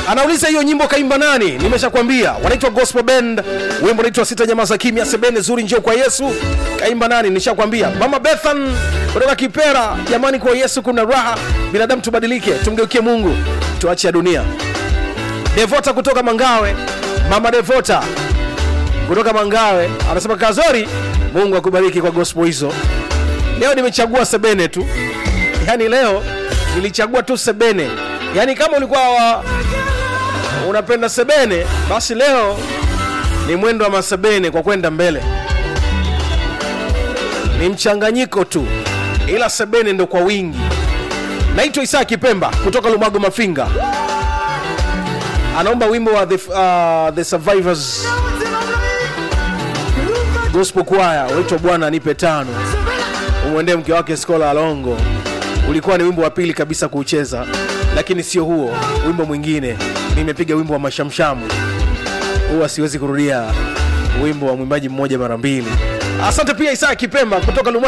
anauliza hiyo nyimbo kaimba nani nimeshakwambia wanaitwa gospel band wimbo unaitwa sita jamaa za kimya sebene zuri njio kwa yesu kaimba nani nishakwambia mama bethan kutoka kipera jamani kwa yesu kuna raha binadamu tubadilike tumgeukie mungu tuache ya dunia devota kutoka mangawe mama devota kutoka mangawe anasema kazori mungu akubariki kwa gospel hizo leo nimechagua sebene tu yaani leo nilichagua tu sebene yaani kama ulikuwa wa, unapenda sebene basi leo ni mwendo wa masebene kwa kwenda mbele ni mchanganyiko tu ila sebene ndo kwa wingi naitwa isaa kipemba kutoka lumago mafinga anaomba wimbo wa the, uh, the survivors gospel kwaya unaitwa bwana nipe tano umwendee mke wake skola alongo ulikuwa ni wimbo wa pili kabisa kuucheza lakini sio huo wimbo mwingine nimepiga wimbo wa mashamshamu huwa siwezi kurudia wimbo wa mwimbaji mmoja mara mbili asante pia isaa kipemba kutoka Luma